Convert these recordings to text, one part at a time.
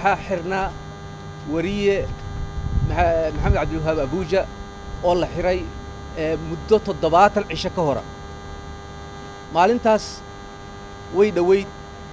waxaa xirnaa wariye maxamed cabdiwahaab abuuja oo la xiray muddo toddobaatan cisho ka hora maalintaas way dhowayd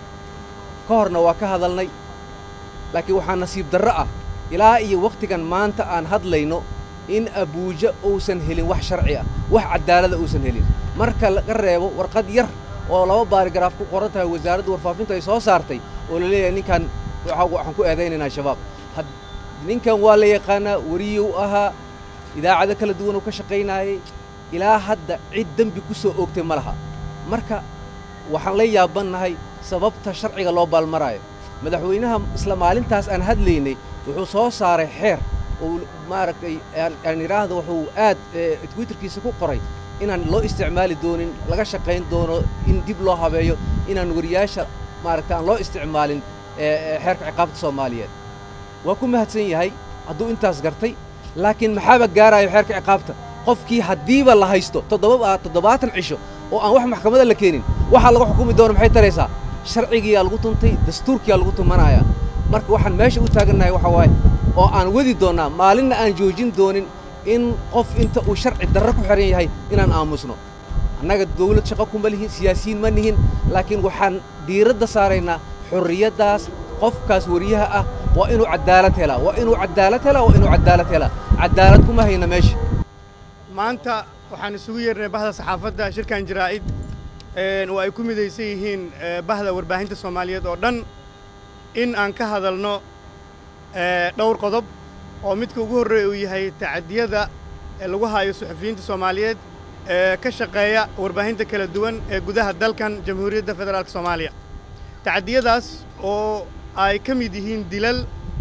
ka horna waa ka hadalnay laakiin waxaa nasiib darro ah ilaa iyo wakhtigan maanta aan hadlayno in abuuja uusan helin wax sharci ah wax caddaalada uusan helin marka laga reebo warqad yar oo laba baarigaraaf ku qoran tahay wasaaradda warfaafintu ay soo saartay oo la leeyahay ninkan waxaan ku eedaynaynaa shabaab ninkan waa la yaqaanaa wariyuu ahaa idaacado kala duwan uu ka shaqaynaayay ilaa hadda cid dembi ku soo oogtay ma laha marka waxaan la yaabannahay sababta sharciga loo baalmaraayo madaxweynaha isla maalintaas aan hadlaynay wuxuu soo saaray xeer oo maaragtay aan idhaahdo wuxuu aad twitterkiisa ku qoray inaan loo isticmaali doonin laga shaqayn doono in dib loo habeeyo inaan wariyaasha maaragta aan loo isticmaalin xeerka ciqaabta soomaaliyeed waa ku mahadsan yahay hadduu intaas gartay laakiin maxaaba gaaraayo xeerka ciqaabta qofkii haddiiba la haysto toddobaatan cisho oo aan wax maxkamada la keenin waxaa laga xukumi doono maxay taraysaa sharcigiyaa lagu tuntay dastuurkiyaa lagu tumanayaa marka waxaan meesha u taagannahay waxa waaye oo aan wadi doonnaa maalinna aan joojin doonin in qof inta uu sharci darro ku xihan yahay inaan aamusno annaga dawlad shaqo kuma lihin siyaasiyiin ma nihin laakiin waxaan diiradda saaraynaa xorriyaddaas qofkaas wariyaha ah waa inuu caddaalad helaa waa inuu caddaalad helaa waa inuu caddaalad helaa caddaalad kuma hayna meesha maanta waxaan isugu yeernay bahda saxaafadda shirkan jaraa'id oo ay ku midaysan yihiin bahda warbaahinta soomaaliyeed oo dhan in aan ka hadalno dhowr qodob oo midka ugu horreeya uu yahay tacadiyada lagu haayo suxufiyiinta soomaaliyeed ee ka shaqeeya warbaahinta kala duwan ee gudaha dalkan jamhuuriyadda federaalka soomaaliya tacadiyadaas oo ay ka mid yihiin dilal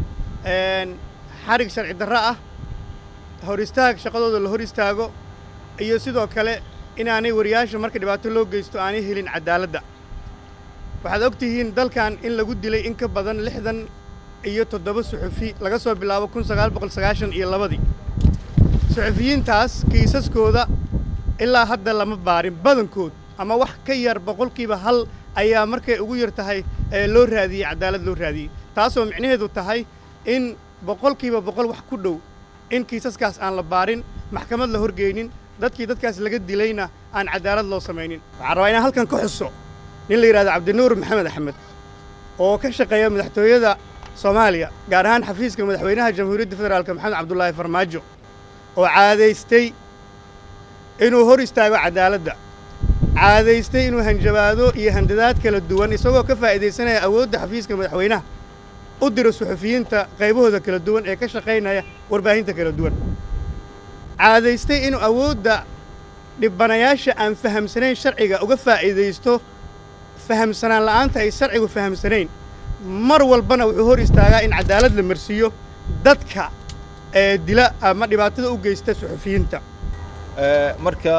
xarig sharci darro ah hor istaag shaqadooda la hor istaago iyo sidoo kale inaanay wariyaasha marka dhibaato loo geysto aanay helin caddaaladda waxaad og tihiin dalkan in lagu dilay in ka badan lixdan iyo toddoba suxufi laga soo bilaabo kun sagaal boqol sagaashan iyo labadii suxufiyiintaas kiisaskooda ilaa hadda lama baarin badankood ama wax ka yar boqolkiiba hal ayaa markay ugu yar tahay loo raadiyey caddaalad loo raadiyey taasoo micnaheedu tahay in boqolkiiba boqol wax ku dhow in kiisaskaas aan la baarin maxkamad la horgeynin dadkii dadkaas laga dilayna aan caddaalad loo samaynin waxaan rabaa inaan halkan ka xuso nin la yidhahdo cabdinuur maxamed axmed oo ka shaqeeya madaxtooyada soomaaliya gaar ahaan xafiiska madaxweynaha jamhuuriyadda federaalka maxamed cabdulaahi farmaajo oo caadaystay inuu hor istaago caddaaladda caadaystay inuu hanjabaado iyo handadaad kala duwan isagoo ka faa'iidaysanaya awoodda xafiiska madaxweynaha u diro suxufiyiinta qaybahooda kala duwan ee ka shaqaynaya warbaahinta kala duwan caadaystay inuu awoodda dhibanayaasha aan fahamsanayn sharciga uga faa'iidaysto fahamsanaan la'aanta ay sharcigu fahamsanayn mar walbana wuxuu hor istaagaa in caddaalad la marsiiyo dadka ee dila ama dhibaatada u geysta suxufiyiinta marka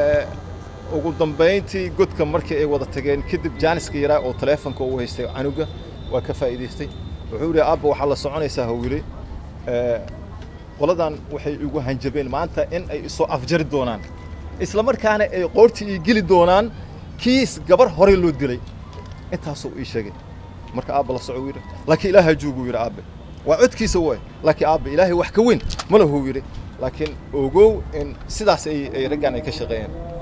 ugu dambayntii godka markii ay wada tageen kadib jaaniska yaraa oo taleefonka uu haystay canuga waa ka faa'iidaystay wuxuu yidhi abba waxaa la soconaysaa hawile qoladan waxay igu hanjabeen maanta in ay isoo afjari doonaan isla markaana ay qoortii ii geli doonaan kiis gabar horey loo dilay intaasuu ii sheegay marka aabba la soco yidhi laakiin ilaahay juuguu yidhi aabbe waa codkiisa way laakiin aabbe ilaahay wax ka weyn ma lahuu yidhi laakiin ogow in sidaas ay raggan ay ka shaqeeyeen